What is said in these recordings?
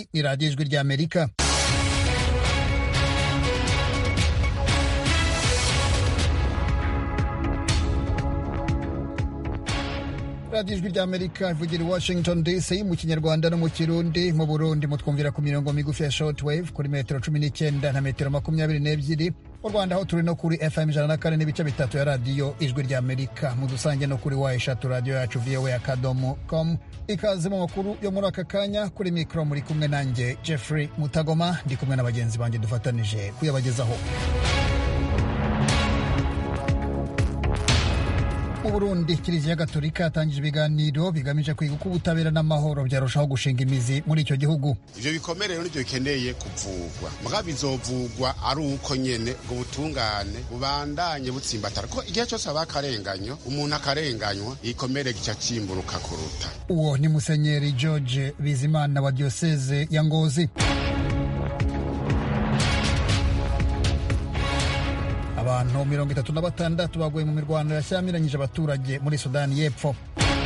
iyi ni radiyo ijwi ry'amerika radiyo ijwi ry'amerika ivugira i washington dc mu kinyarwanda no mu kirundi mu burundi mutwumvira ku mirongo migufi ya shortwave kuri metero cumi n'icyenda na metero makumyabiri n'ebyiri mu rwanda aho turi no kuri fm ijana na kane n'ibice bitatu ya radiyo ijwi ry'amerika mu dusange no kuri wa eshatu radiyo yacu voa akadomo com ikaze mu makuru yo muri aka kanya kuri mikoro muri kumwe nanjye jeffrey mutagoma ndi kumwe na bagenzi banjye dufatanije kuyabagezaho mu burundi kiliziya gatolika yatangije ibiganiro bigamije kwiga uko ubutabera n'amahoro byarushaho gushinga imizi muri icyo gihugu ivyo bikomere rero nivyo bikeneye kuvugwa muga bizovugwa ari uko nyene ubwo butungane bubandanye butsimbatara ko igihe cyose haba akarenganyo umuntu akarenganywa igikomere gica cimburuka kuruta uwo ni musenyeri george bizimana wa diyoseze ya ngozi abantu mirongo itatu na batandatu baguye mu mirwano yashyamiranyije abaturage muri sudani y'epfo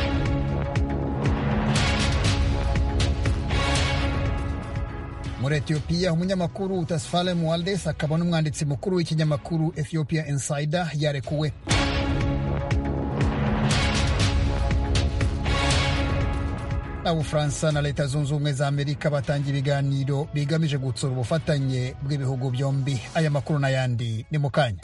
muri etiyopiya umunyamakuru tasfale mualdes akaba n'umwanditsi mukuru w'ikinyamakuru ethiopia insider yarekuwe na ubufaransa na leta zunze ubumwe za amerika batangiye ibiganiro bigamije gutsura ubufatanye bw'ibihugu byombi aya makuru n'ayandi ni mu kanya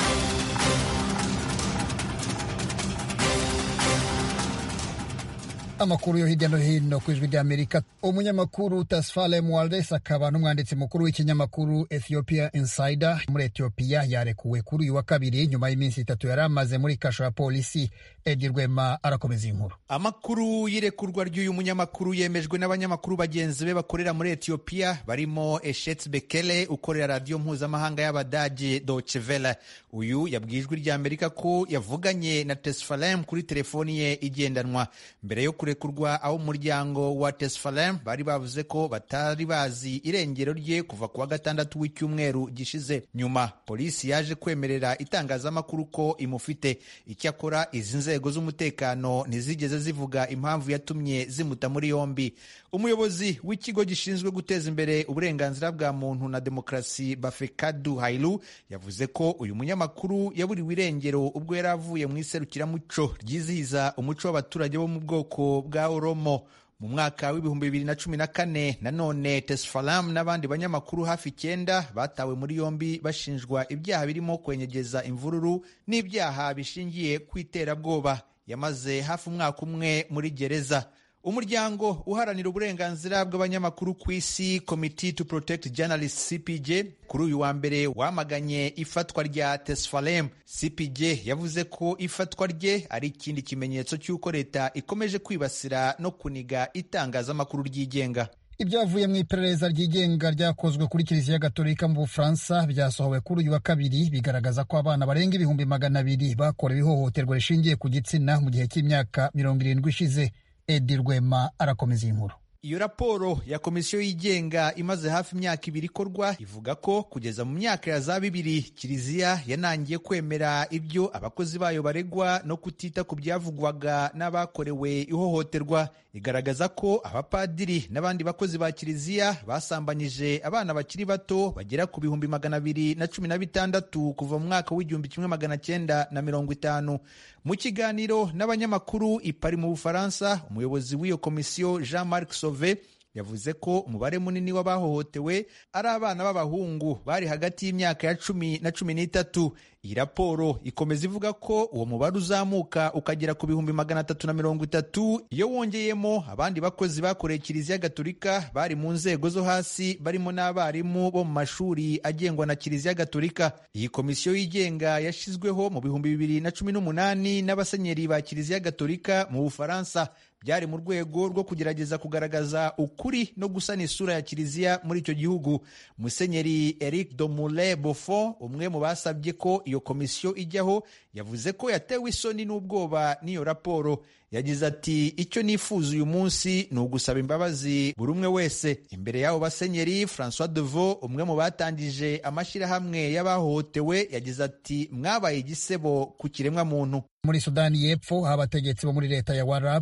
amakuru yo hirya no hino ku ijwi ry'amerika umunyamakuru tasfale mualdes akaba n'umwanditsi mukuru w'ikinyamakuru ethiopia insider muri etiyopiya yarekuwe kuri uyu wa kabiri nyuma y'iminsi itatu yari amaze muri kasho ya polisi edi rwema arakomeza inkuru amakuru y'irekurwa ry'uyu munyamakuru yemejwe n'abanyamakuru bagenzi be bakorera muri etiyopiya barimo eshets bekele ukorera radiyo mpuzamahanga y'abadage Deutsche Welle uyu yabwiye ijwi ry'amerika ko yavuganye na tesfalem kuri telefoni ye igendanwa mbere yo kurekurwa aho umuryango wa tesfalem bari bavuze ko batari bazi irengero rye kuva ku wa gatandatu w'icyumweru gishize nyuma polisi yaje kwemerera itangazamakuru ko imufite icyakora izi nzego z'umutekano ntizigeze zivuga impamvu yatumye zimuta muri yombi umuyobozi w'ikigo gishinzwe guteza imbere uburenganzira bwa muntu na demokarasi bafekadu hailu yavuze ko uyu munyamakuru yaburiwe irengero ubwo yari avuye mu iserukiramuco ryizihiza umuco w'abaturage bo mu bwoko bwa oromo mu mwaka w'ibihumbi bibiri na cumi na kane nanone tesfalam n'abandi banyamakuru hafi icyenda batawe muri yombi bashinjwa ibyaha birimo kwenyegeza imvururu n'ibyaha bishingiye ku iterabwoba yamaze hafi umwaka umwe muri gereza umuryango uharanira uburenganzira bw'abanyamakuru ku isi committee to protect journalists cpj kuri uyu wa mbere wamaganye ifatwa rya tesfalem cpj yavuze ko ifatwa rye ari ikindi kimenyetso cy'uko leta ikomeje kwibasira no kuniga itangazamakuru ryigenga ibyavuye mu iperereza ryigenga ryakozwe kuri kiliziya gatolika mu bufaransa byasohowe kuri uyu wa kabiri bigaragaza ko abana barenga ibihumbi magana abiri bakorewe ihohoterwa rishingiye ku gitsina mu gihe cy'imyaka mirongo irindwi ishize edi rwema arakomeza iyi nkuru iyo raporo ya komisiyo yigenga imaze hafi imyaka ibiri ikorwa ivuga ko kugeza mu myaka ya za bibiri kiliziya yanangiye kwemera ibyo abakozi bayo baregwa no kutita ku byavugwaga n'abakorewe ihohoterwa igaragaza ko abapadiri n'abandi bakozi ba kiliziya basambanyije abana bakiri bato bagera ku bihumbi magana abiri na cumi na bitandatu kuva mu mwaka w'igihumbi kimwe magana cyenda na mirongo itanu mu kiganiro n'abanyamakuru i Paris mu bufaransa umuyobozi w'iyo komisiyo jean marc sauve yavuze ko umubare munini w'abahohotewe ari abana b'abahungu bari hagati y'imyaka ya cumi na cumi n'itatu iyi raporo ikomeza ivuga ko uwo mubare uzamuka ukagera ku bihumbi magana atatu na mirongo itatu iyo wongeyemo abandi bakozi bakoreye kiliziya gatolika bari mu nzego zo hasi barimo n'abarimu bo mu mashuri agengwa na kiliziya gatolika iyi komisiyo yigenga yashyizweho mu bihumbi bibiri na cumi n'umunani n'abasenyeri ba kiliziya gatolika mu bufaransa byari mu rwego rwo kugerageza kugaragaza ukuri no gusana isura ya kiliziya muri icyo gihugu musenyeri eric domule bofo umwe mu basabye ko iyo komisiyo ijyaho yavuze ko yatewe isoni n'ubwoba n'iyo raporo yagize ati icyo nifuza uyu munsi ni ugusaba imbabazi buri umwe wese imbere y'abo basenyeri francois deveau umwe mu batangije amashyirahamwe y'abahohotewe yagize ati mwabaye igisebo ku kiremwa muntu muri sudani y'epfo aho abategetsi bo muri leta ya warap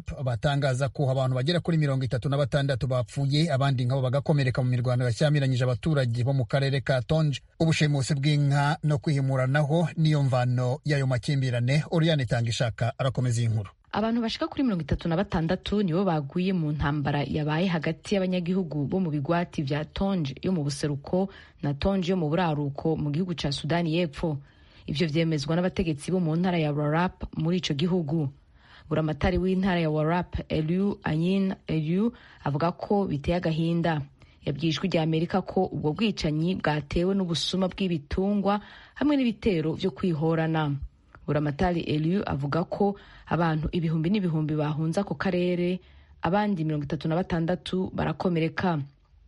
atangaza ko abantu bagera kuri mirongo itatu na batandatu bapfuye abandi nkabo bagakomereka mu mirwano yashyamiranyije abaturage bo mu karere ka tonje ubushimusi bw'inka no kwihimuranaho niyo mvano y'ayo makimbirane oriyane itanga ishaka arakomeza iyi nkuru abantu bashika kuri mirongo itatu na batandatu nibo baguye mu ntambara yabaye hagati y'abanyagihugu bo mu bigwati vya tonje yo mu buseruko na tonje yo mu buraruko mu gihugu ca sudani y'epfo ivyo vyemezwa n'abategetsi bo mu ntara ya warap muri ico gihugu buramatari w'intara ya warap eliu ayin eliu avuga ko biteye agahinda yabwiye ijwi rya amerika ko ubwo bwicanyi bwatewe n'ubusuma bw'ibitungwa hamwe n'ibitero vyo kwihorana buramatari eliu avuga ko abantu ibihumbi n'ibihumbi bahunze ako karere abandi mirongo itatu na batandatu barakomereka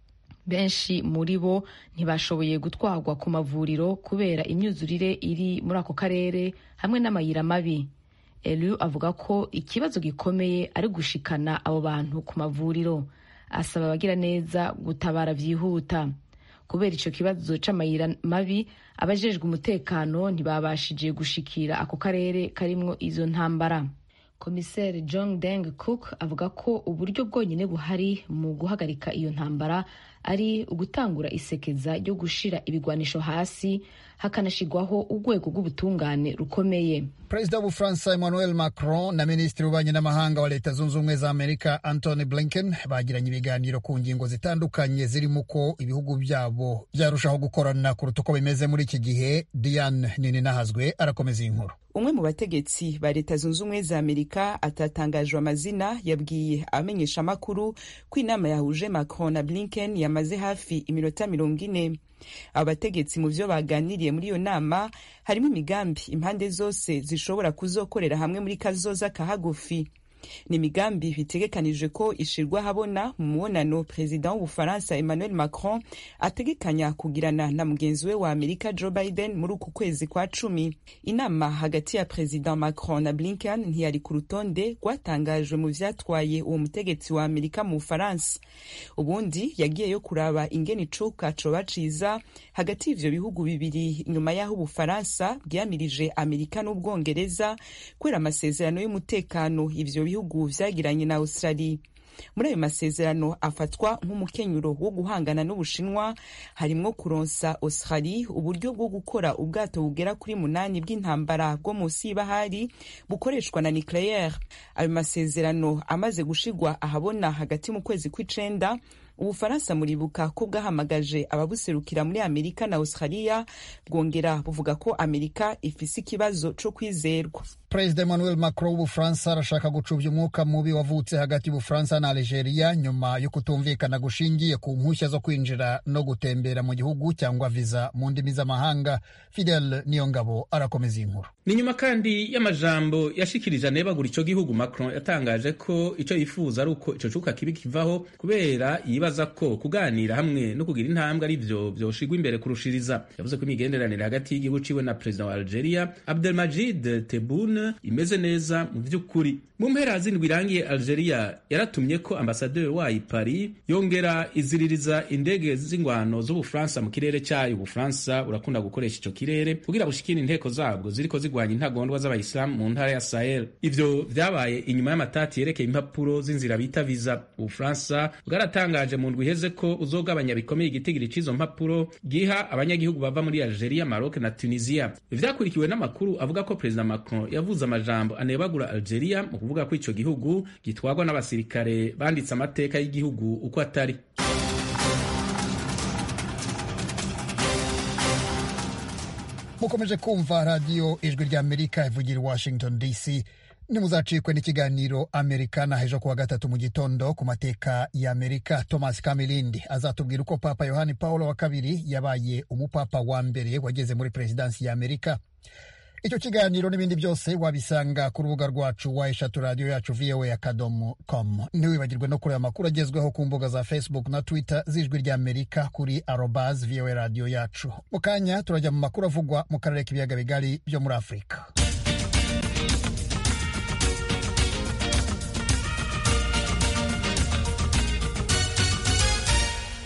benshi muri bo ntibashoboye gutwarwa ku mavuriro kubera imyuzurire iri muri ako karere hamwe n'amayira mabi eliu avuga ko ikibazo gikomeye ari gushikana abo bantu ku mavuriro asaba abagira neza gutabara byihuta kubera icyo kibazo c'amayira mabi abajejwe umutekano ntibabashije gushikira ako karere karimwo izo ntambara komiseri john deng cook avuga ko uburyo bwonyine buhari mu guhagarika iyo ntambara ari ugutangura isekeza ryo gushira ibigwanisho hasi hakanashigwaho urwego rw'ubutungane rukomeye perezida w'ubufaransa emmanuel macron na minisitiri w'ububanyi n'amahanga wa leta zunze ubumwe za amerika antony blinken bagiranye ibiganiro ku ngingo zitandukanye zirimo uko ibihugu byabo byarushaho gukorana kuruta uko bimeze muri iki gihe diane nininahazwe arakomeza iyi nkuru umwe mu bategetsi ba leta zunze ubumwe za amerika atatangajwe amazina yabwiye abamenyesha amakuru ko inama yahuje macron na blinken yamaze hafi iminota mirongo ine abo bategetsi mu byo baganiriye muri iyo nama harimo imigambi impande zose zishobora kuzokorera hamwe muri kazoza kahagufi ni imigambi bitegekanijwe ko ishirwa habona mu mubonano perezida w'ubufaransa emmanuel macron ategekanya kugirana na mugenzi we wa amerika joe biden muri uku kwezi kwa cumi inama hagati ya perezida macron na blinken ntiyari ku rutonde rwatangajwe mu vyatwaye uwo mutegetsi wa amerika mu bufaransa ubundi yagiyeyo kuraba ingene icuka coba ciza hagati y'ivyo bihugu bibiri nyuma y'aho ubufaransa bwiyamirije amerika n'ubwongereza kubera amasezerano y'umutekano ivyo bihugu vyagiranye na Australia muri ayo masezerano afatwa nk'umukenyuro wo guhangana n'ubushinwa harimwo kuronsa Australia uburyo bwo gukora ubwato bugera kuri munani bw'intambara bwo munsi y'ibahari bukoreshwa na nucleaire ayo masezerano amaze gushigwa ahabona hagati mu kwezi kw'icenda ubufaransa muribuka ko bwahamagaje ababuserukira muri amerika na australia bwongera buvuga ko amerika ifise ikibazo co kwizerwa perezida emmanuel macron w'ubufaransa arashaka gucubya umwuka mubi wavutse hagati y'ubufaransa na algeria nyuma yo kutumvikana gushingiye ku mpushya zo kwinjira no gutembera mu gihugu cyangwa viza mu ndimi z'amahanga fidel niyongabo arakomeza iyi nkuru ni nyuma kandi y'amajambo yashikirije anebagura ico gihugu macron yatangaje ko ico yifuza ari uko ico cuka kibi kivaho kubera yibaza ko kuganira hamwe no kugira intambwe ari vyo vyoshigwa imbere kurushiriza yavuze ko imigenderanire hagati y'igihugu ciwe na perezida wa algeria abdelmajid tebboune imeze neza mu vy'ukuri mu mpera zindwi irangiye algeria yaratumye ko ambasaderi wayo paris yongera iziririza indege z'ingwano z'ubufaransa mu kirere cyayo ubufaransa burakunda gukoresha ico kirere kugira bushikire inteko zabwo ziriko zigwanya intagondwa z'abayisilamu mu ntara ya sahel ivyo vyabaye inyuma y'amatati yerekeye impapuro z'inzira bita viza ubufaransa bwaratangaje mu ndwi iheze ko uzogabanya bikomeye igitigiri c'izo mpapuro giha abanyagihugu bava muri algeria maroc na tunisia vyakurikiwe n'amakuru avuga ko perezida macron yavuze amajambo anebagura algeria mu kuvuga ko ico gihugu gitwarwa n'abasirikare banditse amateka y'igihugu uko atari mukomeje kumva radiyo ijwi rya amerika ivugira i washington dc nimuzacikwe n'ikiganiro amerikana hejo kuwa gatatu mu gitondo ku mateka ya amerika thomas kamilindi azatubwira uko papa yohani paulo wa kabiri yabaye umupapa wa mbere wageze muri perezidansi ya amerika icyo kiganiro n'ibindi byose wabisanga ku rubuga rwacu wa eshatu radiyo yacu voa akadomo com ntiwibagirwe no kureba amakuru agezweho ku mbuga za facebook na twitter z'ijwi rya amerika kuri arobas voa radiyo yacu mu kanya turajya mu makuru avugwa mu karere k'ibiyaga bigari byo muri afurika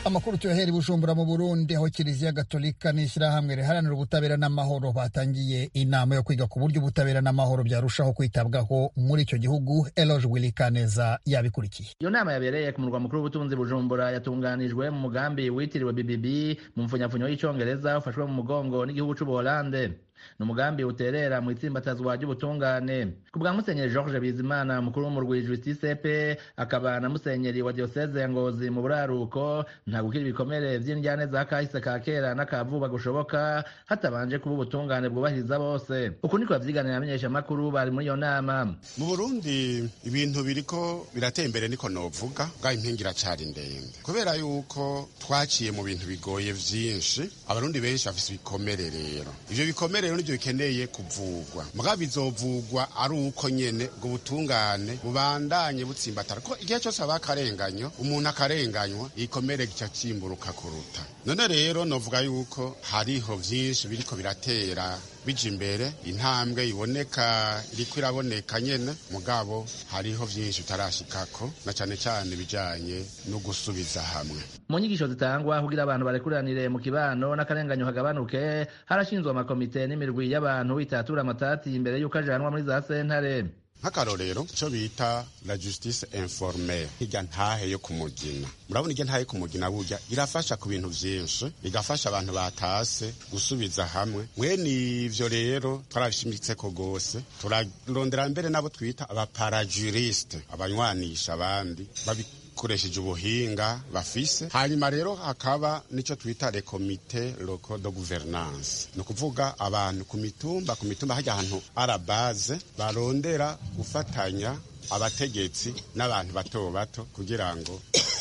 amakuru tuyohera i bujumbura mu burundi aho kiliziya gatolika n'ishyirahamwe riharanira ubutabera n'amahoro batangiye inama yo kwiga ku buryo ubutabera n'amahoro byarushaho kwitabwaho muri icyo gihugu eloge wilikaneza yabikurikiye iyo nama yabereye ku murwa mukuru w'ubutunzi bujumbura yatunganijwe mu mugambi witiriwe bbb mu mfunyafunyo y'icyongereza ufashwe mu mugongo n'igihugu c'ubuholande ni umugambi uterera mu itsimbatazwa ry'ubutungane ku bwa musenyeri george bizimana umukuru w'umurwi justice pe akaba na musenyeri wa diyoseze ya ngozi mu buraruko nta gukira ibikomere vy'indyane za kahise ka kera n'akavuba gushoboka hatabanje kuba ubutungane bwubahiriza bose uku niko bavyiganira amenyeshamakuru bari muri iyo nama mu burundi ibintu biriko birateye imbere niko novuga bwa impingi iracari ndende kubera yuko twaciye mu bintu bigoye vyinshi abarundi benshi bafise ibikomere rero ivyo bikomere rero nivyo bikeneye kuvugwa mugabo bizovugwa ari uko nyene ubwo butungane bubandanye butsimbatara ko igihe cyose haba akarenganyo umuntu akarenganywa igikomere gica cimburuka kuruta none rero novuga yuko hariho vyinshi biriko biratera bija imbere intambwe iboneka iriko iraboneka nyene mugabo hariho vyinshi utarashikako na cane cane bijanye no gusubiza hamwe mu nyigisho zitangwa kugira abantu barekuranire mu kibano n'akarenganyo kagabanuke harashinzwe amakomite n'imirwi y'abantu bitatura amatati imbere y'uko ajanwa muri za sentare nk'akarorero icyo bita la justice informelle hirya ntahe yo kumugina murabona irya ntahe yo kumugina burya irafasha ku bintu vyinshi igafasha abantu batase gusubiza hamwe mwene ivyo rero twarabishimitseko gose turarondera mbere nabo twita abaparajuriste abanywanisha abandi babi koresheje ubuhinga bafise hanyuma rero hakaba nico twita le comite local de gouvernance ni ukuvuga abantu ku mitumba ku mitumba hajya ahantu arabaze barondera gufatanya abategetsi n'abantu bato bato kugira ngo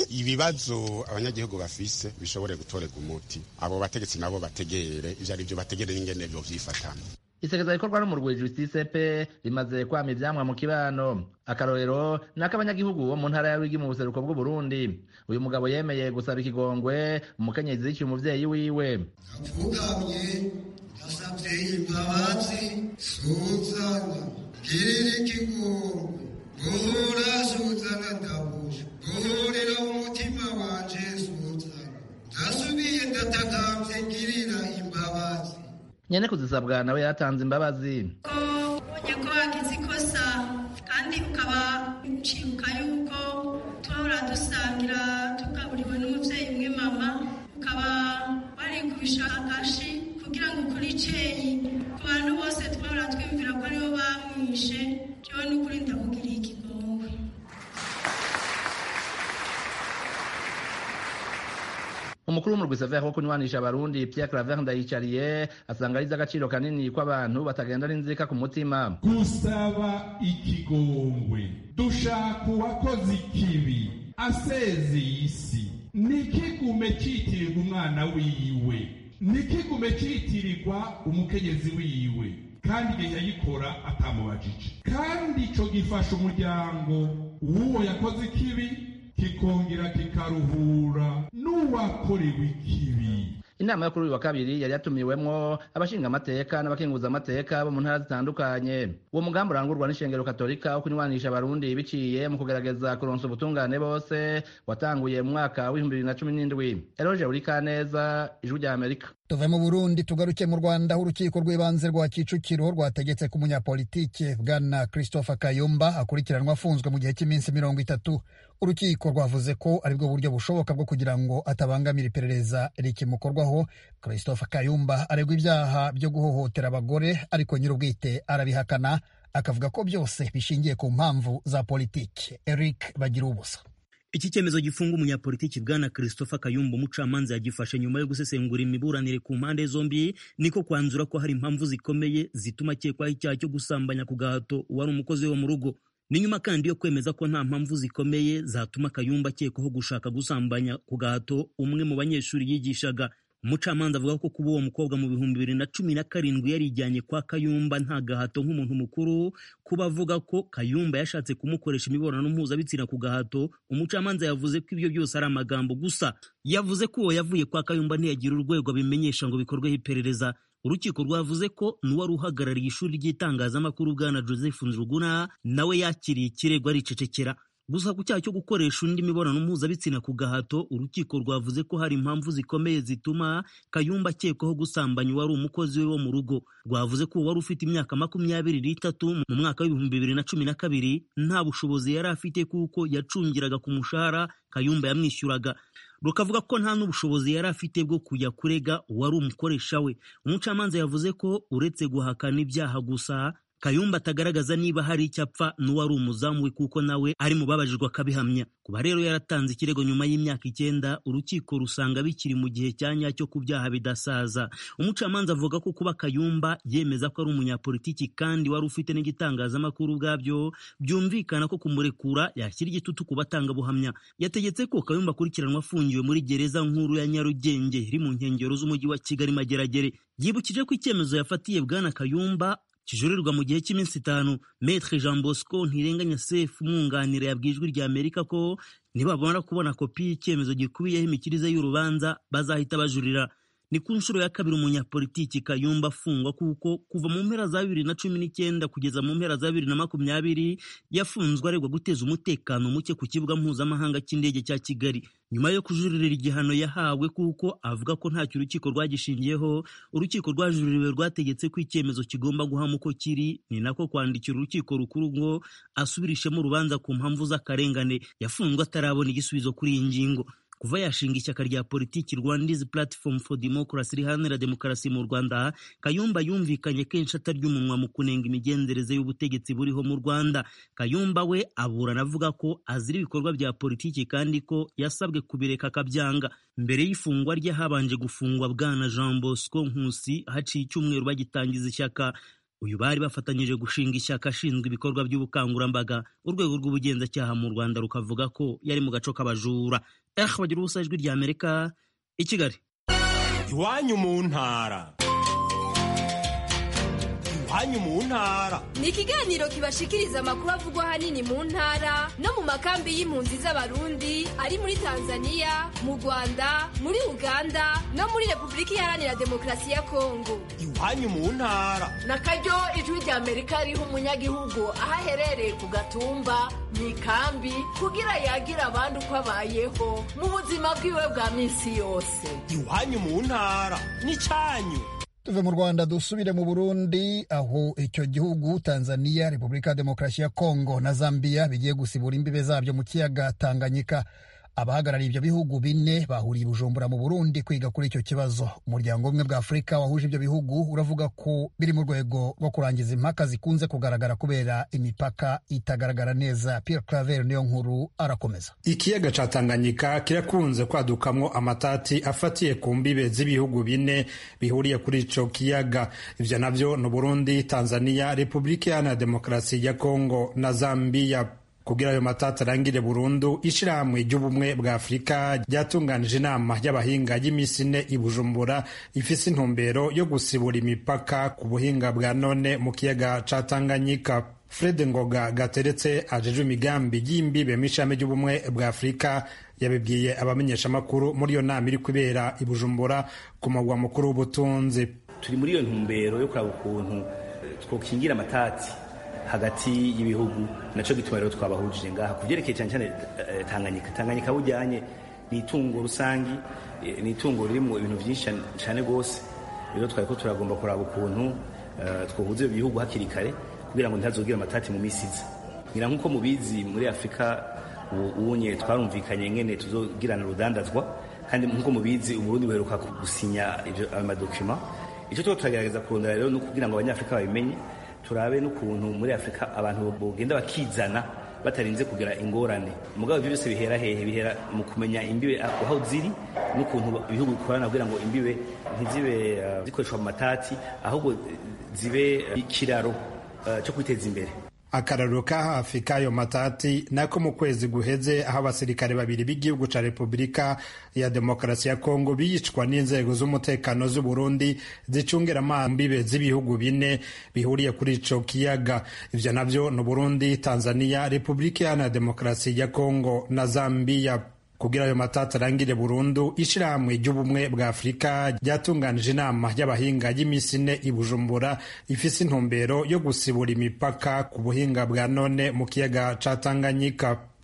ibibazo abanyagihugu bafise bishobore gutorerwa umuti abo bategetsi nabo bategere ivyo ari vyo bategere n'ingene vyo vyifatana isekeza rikorwa n'umurwi justice pe rimaze kwama ivyamwa mu kibano akarorero ni ak'abanyagihugu bo mu ntara ya rwigi mu buseruko bw'uburundi uyu mugabo yemeye gusaba ikigongwe umukenyezi yiciye umuvyeyi wiwe apfukamye yasavye imbabazi suzana girira ikigongwe guhura suzana ndabuje guhurira umutima wanje suzana ndasubiye ndatakambye girira imbabazi nyene kuzisabwa nawe yatanze imbabazi ko ubonye ko wagize ikosa kandi ukaba ucibuka yuko twahora dusangira tugaburiwe n'umuvyeyi umwe mama ukaba warikubisha agashi kugira ngo ukuri iceyi ku bantu bose twahora twiyumvira ko aribo bamwishe jewe n'ukuri ndakugiriye ikigongwe umukuru w'umurwi sever wo kunywanisha abarundi pierre claver ndayicariye asanga ari ivy'agaciro kanini ko abantu batagenda n'inzika ku mutima gusaba ikigongwe dushaka uwakoze ikibi asezeye isi nikigume citirirwa umwana wiwe nikigume citirirwa umukenyezi wiwe kandi igihe yayikora atamubajije kandi ico gifasha umuryango w'uwo yakoze ikibi kikongera kikaruhura n'uwakorewe ikibi inama yo kuri uyu wa kabiri yari yatumiwemwo abashinga amateka n'abakenguza amateka bo mu ntara zitandukanye uwo mugambi urangurwa n'ishengero katolika wo kunywanisha abarundi biciye mu kugerageza kuronsa ubutungane bose watanguye mu mwaka w'ibihumbi bibiri na cumi n'indwi eroje urikaneza ijwi rya amerika tuve mu burundi tugaruke mu rwanda aho urukiko rw'ibanze rwa kicukiro rwategetse ko umunyapolitike bwana christopher kayumba akurikiranwa afunzwe mu gihe cy'iminsi mirongo itatu urukiko rwavuze ko aribwo buryo bushoboka bwo kugira ngo atabangamira iperereza rikimukorwaho christopher kayumba aregwa ibyaha byo guhohotera abagore ariko nyir'ubwite arabihakana akavuga ko byose bishingiye ku mpamvu za politiki eric bagira ubusa iki cyemezo gifunga umunyapolitiki bwana christopher kayumba umucamanza yagifashe nyuma yo gusesengura imiburanire ku mpande zombi niko kwanzura ko hari impamvu zikomeye zituma akekwaho icyaha cyo gusambanya ku gahato uwari umukozi wo mu rugo ni nyuma kandi yo kwemeza ko nta mpamvu zikomeye zatuma kayumba akekwaho gushaka gusambanya ku gahato umwe mu banyeshuri yigishaga umucamanza avuga ko kuba uwo mukobwa mu bihumbi bibiri na cumi na karindwi yarijyanye kwa kayumba nta gahato nk'umuntu mukuru kuba avuga ko kayumba yashatse kumukoresha imibonano mpuzabitsina ku gahato umucamanza yavuze ko ibyo byose ari amagambo gusa yavuze ko uwo yavuye kwa kayumba ntiyagira urwego abimenyesha ngo bikorweho iperereza urukiko rwavuze ko n'uwari uhagarariye ishuri ry'itangazamakuru bwana joseph nzuguna nawe yakiriye ikirego aricecekera gusa ku cyaha cyo gukoresha undi mibonano mpuzabitsina ku gahato urukiko rwavuze ko hari impamvu zikomeye zituma kayumba akekwaho gusambanya uwari umukozi we wo mu rugo rwavuze ko wari ufite imyaka makumyabiri n'itatu mu mwaka w'ibihumbi bibiri na cumi na kabiri nta bushobozi yari afite kuko yacungiraga ku mushahara kayumba yamwishyuraga rukavuga ko nta n'ubushobozi yari afite bwo kujya kurega uwari umukoresha we umucamanza yavuze ko uretse guhakana ibyaha gusa kayumba atagaragaza niba hari icyo apfa n'uwari umuzamu we kuko nawe ari mu babajijwe akabihamya kuba rero yaratanze ikirego nyuma y'imyaka icyenda urukiko rusanga bikiri mu gihe cya nyacyo ku byaha bidasaza umucamanza avuga ko kuba kayumba yemeza ko ari umunyapolitiki kandi wari ufite n'igitangazamakuru ubwabyo byumvikana ko kumurekura yashyira igitutu ku batangabuhamya yategetse ko kayumba akurikiranwa afungiwe muri gereza nkuru ya nyarugenge iri mu nkengero z'umujyi wa kigali mageragere yibukije ko icyemezo yafatiye bwana kayumba kijurirwa mu gihe cy'iminsi itanu Maître Jean Bosco Ntirenganya Sefu umwunganira yabwiye ijwi rya Amerika ko nibabona kubona kopi y'icyemezo gikubiyeho imikirize y'urubanza bazahita bajurira ni ku nshuro ya kabiri umunyapolitiki Kayumba afungwa kuko kuva mu mpera za bibiri na cumi n'icyenda kugeza mu mpera za bibiri na makumyabiri yafunzwe aregwa guteza umutekano muke ku kibuga mpuzamahanga cy'indege cya Kigali nyuma yo kujuririra igihano yahawe kuko avuga ko ntacyo urukiko rwagishingiyeho urukiko rwajuririwe rwategetse ko icyemezo kigomba guhama uko kiri ni nako kwandikira urukiko rukuru ngo asubirishemo urubanza ku mpamvu z'akarengane yafunzwe atarabona igisubizo kuri iyi ngingo kuva yashinga ishyaka rya politiki rwandizi platform for democracy riharanira demokarasi mu rwanda kayumba yumvikanye kenshi atarya umunwa mu kunenga imigenzereze y'ubutegetsi buriho mu rwanda kayumba we aburana avuga ko azira ibikorwa bya politiki kandi ko yasabwe kubireka akabyanga mbere y'ifungwa rye habanje gufungwa bwana jean bosco nkusi haciye icyumweru bagitangiza ishyaka uyu bari bafatanyije gushinga ishyaka ashinzwe ibikorwa by'ubukangurambaga urwego rw'ubugenzacyaha mu rwanda rukavuga ko yari mu gaco k'abajura eh bagira ubusa ijwi rya amerika i kigali iwanyu mu ntara iwanyu mu ntara ni ikiganiro kibashikiriza amakuru avugwa ahanini mu ntara no mu makambi y'impunzi z'abarundi ari muri tanzania mu rwanda muri uganda no muri repubulika iharanira demokarasi ya kongo iwanyu mu ntara na karyo ijwi rya amerika riha umunyagihugu aho aherereye ku gatumba mu ikambi kugira yagira abandi uko abayeho mu buzima bwiwe bwa minsi yose iwanyu mu ntara n'icyanyu tuve mu rwanda dusubire mu burundi aho icyo gihugu tanzania repubulika ya demokarasi ya kongo na zambia bigiye gusibura imbibe zabyo mu kiyaga tanganyika abahagarariye ibyo bihugu bine bahuriye i bujumbura mu burundi kwiga kuri icyo kibazo umuryango umwe bwa afurika wahuje ibyo bihugu uravuga ko biri mu rwego rwo kurangiza impaka zikunze kugaragara kubera imipaka itagaragara neza pierre claver niyo nkuru arakomeza ikiyaga ca tanganyika kirakunze kwadukamwo amatati afatiye ku mbibe z'ibihugu bine bihuriye kuri ico kiyaga ivyo navyo ni burundi tanzania repubulika iharanira demokarasi ya kongo na zambia kugira ayo matata arangire burundu ishirahamwe ry'ubumwe bwa afurika ryatunganije inama y'abahinga y'imisi ine i bujumbura ifise intumbero yo gusibura imipaka ku buhinga bwa none mu kiyaga ca tanganyika fred ngoga gateretse ajejwe imigambi y'imbibe mw'ishami ry'ubumwe bwa afurika yabibwiye abamenyeshamakuru muri iyo nama iri kubera i bujumbura ku mugwa mukuru w'ubutunzi turi muri iyo ntumbero yo kuraba ukuntu twokingira amatati hagati y'ibihugu naco gituma rero twabahujije ngaha ku vyerekeye cyane cyane tanganyika tanganyika bujyanye ni itungo rusangi ni itungo riri mu ibintu byinshi cyane rwose rero twari ko turagomba kuraba ukuntu twohuza ibyo bihugu hakiri kare kugira ngo ntihazogire amatati mu misi iza ngira nk'uko mubizi muri afurika ubunye twarumvikanye ngene tuzogirana urudandazwa kandi nk'uko mubizi uburundi buheruka gusinya ayo madokima icyo tuba turagerageza kurondera rero no kugira ngo abanyafurika babimenye turabe n'ukuntu muri afurika abantu bogenda bakizana batarinze kugira ingorane mugabo ibyo byose bihera hehe bihera mu kumenya imbibe aho ziri n'ukuntu ibihugu bikorana kugira ngo imbibe ntizibe zikoreshwa mu matati ahubwo zibe ikiraro cyo kwiteza imbere akararo ka hafi k'ayo matati nako mu kwezi guheze aho abasirikare babiri b'igihugu ca repubulika ya demokarasi ya kongo biyicwa n'inzego z'umutekano z'u burundi zicungira amambibe z'ibihugu bine bihuriye kuri ico kiyaga ivyo navyo ni burundi tanzania repubulika iharanira demokarasi ya kongo na zambiya kugira ayo matata arangire burundu ishirahamwe ry'ubumwe bwa afurika ryatunganije inama y'abahinga y'imisi ine i bujumbura ifise intumbero yo gusibura imipaka ku buhinga bwa none mu kiyaga ca tanganyika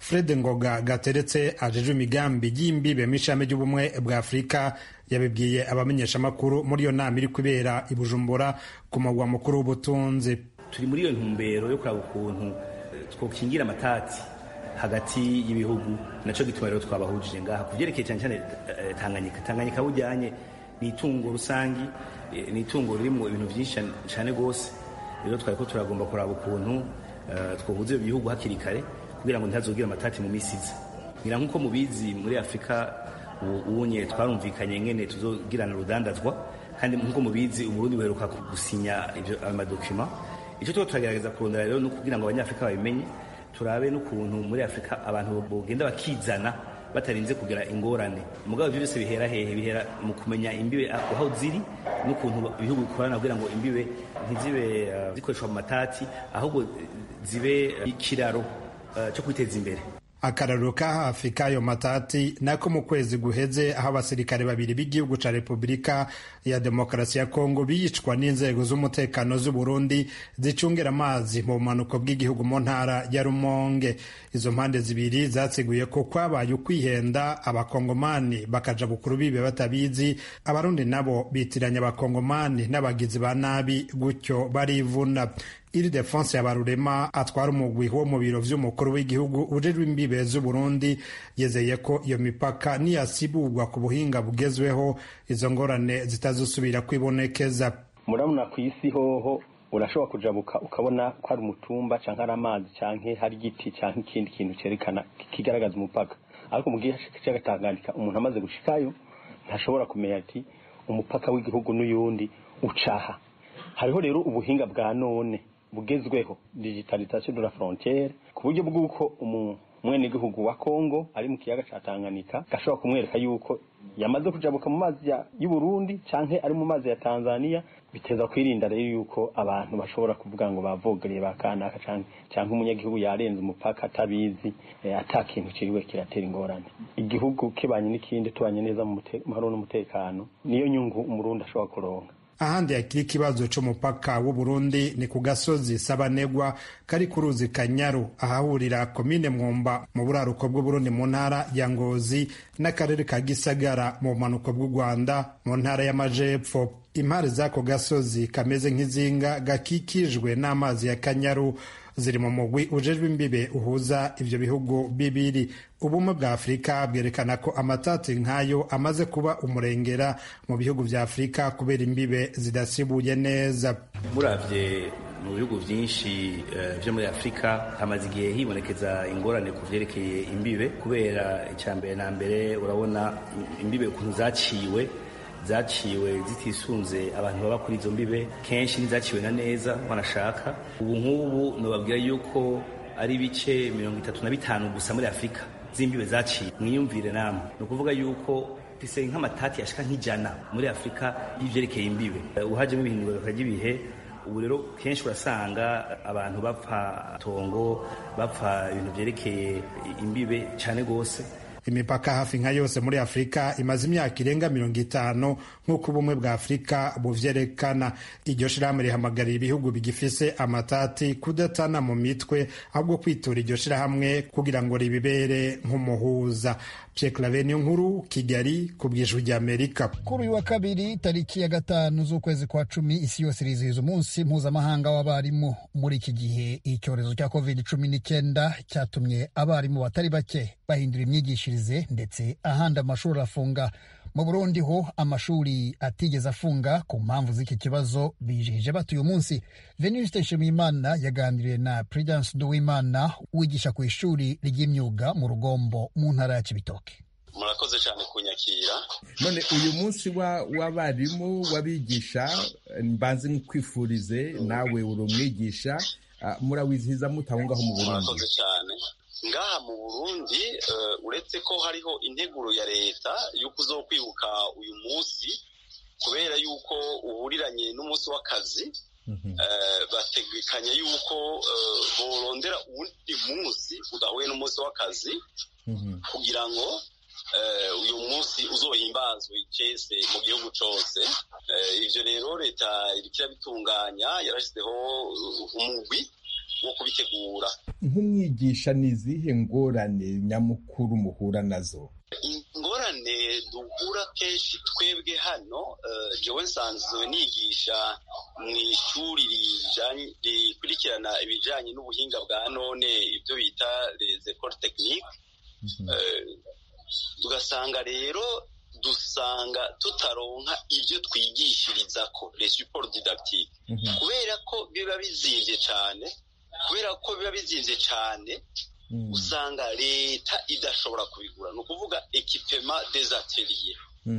fred ngoga gateretse ajejwe imigambi y'imbibe mw'ishami ry'ubumwe bwa afurika yabibwiye abamenyeshamakuru muri iyo nama iri kubera i bujumbura ku mugwa mukuru w'ubutunzi turi muri iyo ntumbero yo kuraba ukuntu twokingira amatati hagati y'ibihugu naco gituma rero twabahujije ngaha ku vyerekeye cyane cyane tanganyika tanganyika bujyanye ni itungo rusangi ni itungo ririmwo ibintu vyinshi cyane rwose rero twari ko turagomba kuraba ukuntu twohuza ibyo bihugu hakiri kare kugira ngo ntihazogire amatati mu misi iza ngira nk'uko mubizi muri afurika ubunye twarumvikanye ngene tuzogirana urudandazwa kandi nk'uko mubizi uburundi buheruka gusinya ivyo amadokima icyo tuba turagerageza kurondera rero ni kugira ngo abanyafurika babimenye turabe n'ukuntu muri afurika abantu bogenda bakizana batarinze kugira ingorane mugabo ibyo byose bihera hehe bihera mu kumenya imbibe aho ziri n'ukuntu ibihugu bikorana kugira ngo imbibe ntizibe uh, zikoreshwa mu matati ahubwo zibe ikiraro uh, cyo kwiteza imbere akararo ka hafi k'ayo matati nako mu kwezi guheze aho abasirikare babiri b'igihugu ca repubulika ya demokarasi ya kongo biyicwa n'inzego z'umutekano z'uburundi zicungira amazi mu bumanuko bw'igihugu mu ntara ya rumonge izo mpande zibiri zatsiguye ko kwabaye ukwihenda abakongomani bakaja bukuru bibe batabizi abarundi nabo bitiranya abakongomani n'abagizi ba nabi gutyo barivuna iri defense ya barurema atwara umugwi wo mu biro vy'umukuru w'igihugu ujejwe imbibe z'uburundi yezeye ko iyo mipaka niyasibugwa ku buhinga bugezweho izo ngorane zitazosubira kwibonekeza murabona ku isi hoho urashobora kujabuka ukabona ko hari umutumba canke hari amazi canke hari igiti canke ikindi kintu cerekana kigaragaza umupaka ariko mu gihe c'agatanganyika umuntu amaze gushikayo ntashobora kumenya ati umupaka w'igihugu n'uyundi ucaha hariho rero ubuhinga bwa none bugezweho digitalisation de la frontiere ku buryo bw'uko umwenegihugu wa Kongo ari mu kiyaga ca Tanganyika gashobora kumwereka yuko yamaze kujabuka mu mazi y'u Burundi canke ari mu mazi ya Tanzania biteza kwirinda rero yuko abantu bashobora kuvuga ngo bavogereye bakanaka canke canke umunyagihugu yarenze umupaka atabizi e, ata kintu kiriwe kiratera ingorane igihugu kibanye n'ikindi tubanye neza mu mahoro n'umutekano niyo nyungu umurundi ashobora kuronka ahandi hakiri ikibazo c'umupaka w'uburundi ni ku gasozi sabanegwa kari ku ruzi kanyaru ahahurira komine mwumba mu buraruko bw'uburundi mu ntara ya ngozi n'akarere ka gisagara mu bumanuko bw'u rwanda mu ntara y'amajepfo impare z'ako gasozi kameze nk'izinga gakikijwe n'amazi ya kanyaru ziri mu mugwi ujejwe imbibe uhuza ivyo bihugu bibiri ubumwe bwa afurika bwerekana ko amatati nk'ayo amaze kuba umurengera mu bihugu vya afurika kubera imbibe zidasibuye neza muravye mu bihugu vyinshi uh, vyo muri afurika hamaze igihe hibonekeza ingorane ku vyerekeye imbibe kubera icambere na mbere urabona imbibe ukuntu zaciwe zaciwe zitisunze abantu baba kuri izo mbibe kenshi ntizaciwe na neza banashaka ubu nk'ubu nobabwira yuko ari ibice mirongo itatu na bitanu gusa muri afurika z'imbibe zaciwe mwiyumvire namwe ni ukuvuga yuko fise nk'amatati yashika nk'ijana muri afurika y'ivyerekeye imbibe uhajemo ibihindurwa ry'ibihe ubu rero kenshi urasanga abantu bapfa tongo bapfa ibintu vyerekeye imbibe cane gose imipaka hafi nka yose muri afurika imaze imyaka irenga mirongo itanu nk'uko ubumwe bwa afurika buvyerekana iryo shirahamwe rihamagarira ibihugu bigifise amatati kudatana mu mitwe ahubwo kwitura iryo shirahamwe kugira ngo ribibere nk'umuhuza pyeklavenio nkuru kigali ku bwijwi rya amerika kuri uyu wa kabiri tariki ya gatanu z'ukwezi kwa cumi isi yose irizihiza umunsi mpuzamahanga w'abarimu muri iki gihe icyorezo cya covid cumi n'icyenda cyatumye abarimu batari bake bahindura imyigishirize ndetse ahandi amashuri afunga mu burundi ho amashuri atigeze afunga ku mpamvu z'iki kibazo bijihije batuye umunsi venuste nshimiyimana yaganiriye na prudence nduwimana wigisha ku ishuri ry'imyuga mu rugombo mu ntara ya kibitoke murakoze cyane kunyakira none uyu munsi w'abarimu w'abigisha mbanze nkwifurize nawe uri umwigisha murawizihiza mutaho ngaho mu burundi murakoze cyane ngaha mu burundi uretse ko hariho integuro ya leta y'uko uzo kwibuka uyu munsi kubera yuko uhuriranye n'umunsi w'akazi bategekanya yuko borondera uwundi munsi udahuye n'umunsi w'akazi kugira ngo uyu munsi uzohimbazwe icese mu gihugu cyose ibyo rero leta iriko irabitunganya yarashyizeho umugwi wo kubitegura nk'umwigisha ni izihe ngorane nyamukuru muhura nazo ingorane duhura kenshi twebwe hano jewe nsanzwe nigisha mu ishuri rikurikirana ibijyanye n'ubuhinga bwa none ibyo bita les écoles techniques tugasanga rero dusanga tutaronka ibyo twigishiriza ko les supports didactiques kubera ko biba bizimvye cyane kubera ko biba bizimvye cyane usanga leta idashobora kubigura ni ukuvuga ekipema des ateliers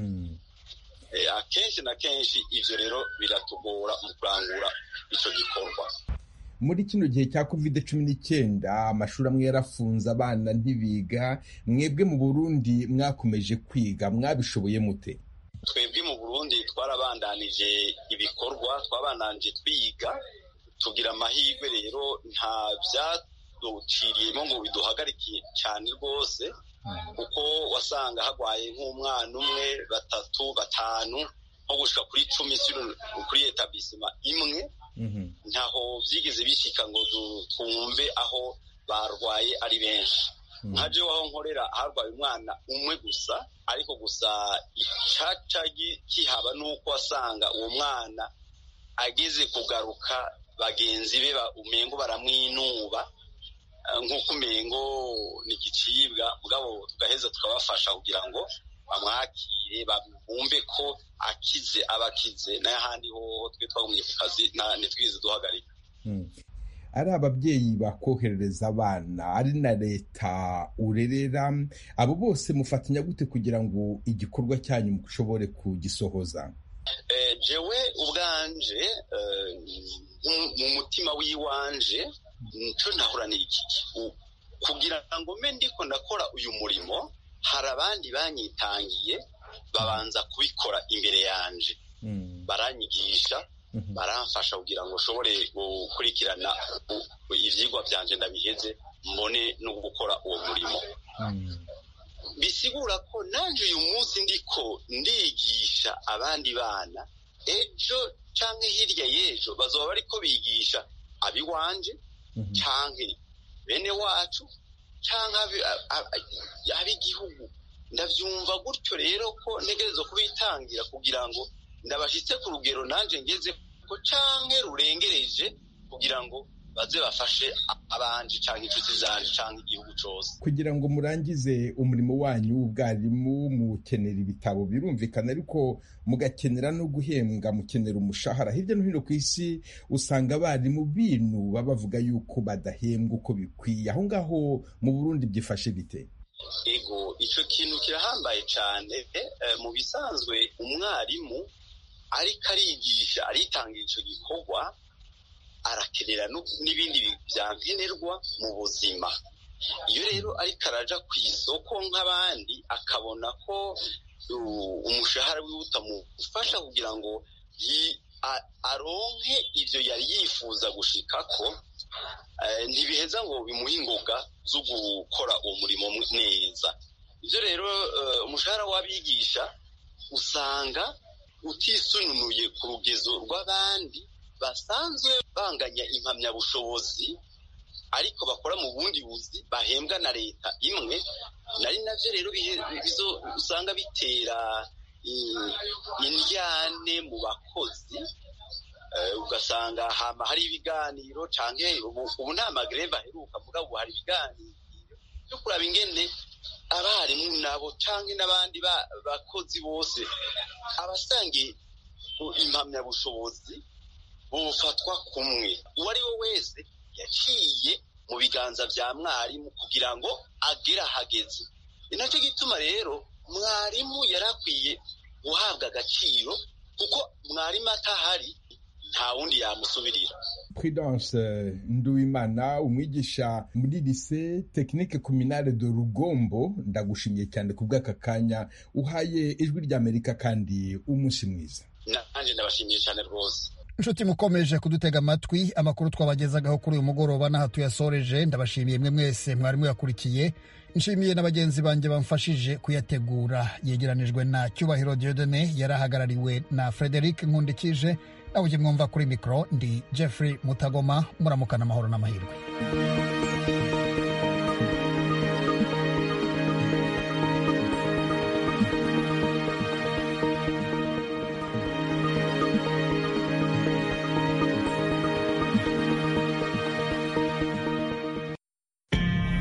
akenshi na kenshi ivyo rero biratugora mu kurangura ico gikorwa muri kino gihe cya covid cumi n'icyenda amashuri amwe yarafunze abana ntibiga mwebwe mu burundi mwakomeje kwiga mwabishoboye mute twebwe mu burundi twarabandanije ibikorwa twabandanije twiga tugira amahirwe rero nta byaduciriyemo ngo biduhagarikiye cyane rwose kuko wasanga hagwaye nk'umwana umwe batatu batanu nko gushika kuri cumi kuri etabisima imwe ntaho byigeze bishika ngo twumve aho barwaye ari benshi nka jewe aho nkorera harwaye umwana umwe gusa ariko gusa icaca kihaba nuko wasanga uwo mwana ageze kugaruka bagenzi be umengo baramwinuba nk'uko umengo ni igicibwa mugabo tugaheza tukabafasha kugira ngo bamwakire bumve ko akize aba akize n'ahandi hoho twe twagumye ku kazi ntitwize duhagarika ari ababyeyi bakoherereza abana ari na leta urerera abo bose mufatanya gute kugira ngo igikorwa cyanyu mushobore kugisohoza jewe ubwanje mu mutima w'iwanje nicyo ntahura n'iki kugira ngo mbe ndiko ndakora uyu murimo hari abandi banyitangiye babanza kubikora imbere yanje baranyigisha baramfasha kugira ngo ushobore gukurikirana ibyigwa byanje ndabiheze mbone no gukora uwo murimo bisigura ko nanjye uyu munsi ndiko ndigisha abandi bana ejo cyangwa hirya y'ejo bazaba bariko bigisha abiwanje cyangwa bene wacu cyangwa ab'igihugu ndabyumva gutyo rero ko ntegereza kubitangira kugira ngo ndabashyitse ku rugero nanjye ngeze ko cyangwa rurengereje kugira ngo baze bafashe abanje cyangwa inshuti zanje cyangwa igihugu cyose kugira ngo murangize umurimo wanyu w'ubwarimu mukenera ibitabo birumvikana ariko mugakenera no guhembwa mukenera umushahara hirya no hino ku isi usanga abarimu binuba bavuga yuko badahembwa uko bikwiye aho ngaho mu burundi byifashe bite ego icyo kintu kirahambaye cyane mu bisanzwe umwarimu ariko arigisha aritangira icyo gikorwa arakenera n'ibindi byankenerwa mu buzima iyo rero ariko araja ku isoko nk'abandi akabona ko umushahara wiwe utamufasha kugira ngo aronke ibyo yari yifuza gushikako ntibiheza ngo bimuhe ingoga zo gukora uwo murimo neza ibyo rero umushahara w'abigisha usanga utisununuye ku rugezo rw'abandi basanzwe banganya impamyabushobozi ariko bakora mu bundi buzi bahembwa na leta imwe nari nabyo rero usanga bitera indyane mu bakozi ugasanga hama hari ibiganiro cyangwa ubu nta magreve aheruka vuga ubu hari ibiganiro byo kuraba ingene abarimu nabo cyangwa n'abandi bakozi bose abasangiye impamyabushobozi bufatwa kumwe uwo ari we wese yaciye mu biganza bya mwarimu kugira ngo agere ahageze ni nacyo gituma rero mwarimu yari akwiye guhabwa agaciro kuko mwarimu atahari nta wundi yamusubirira prudence nduwimana umwigisha muri lise tekinike kominale de rugombo ndagushimiye cyane ku bw'aka kanya uhaye ijwi ry'amerika kandi umunsi mwiza nanjye ndabashimiye cyane rwose inshuti mukomeje kudutega amatwi amakuru twabagezagaho kuri uyu mugoroba n'aha tuyasoreje ndabashimiye mwe mwese mwarimu yakurikiye nshimiye na bagenzi banjye bamfashije kuyategura yegeranijwe na cyubahiro diodone yari ahagarariwe na frederic nkundikije nawe ujye mwumva kuri mikoro ndi jeffrey mutagoma muramukana amahoro n'amahirwe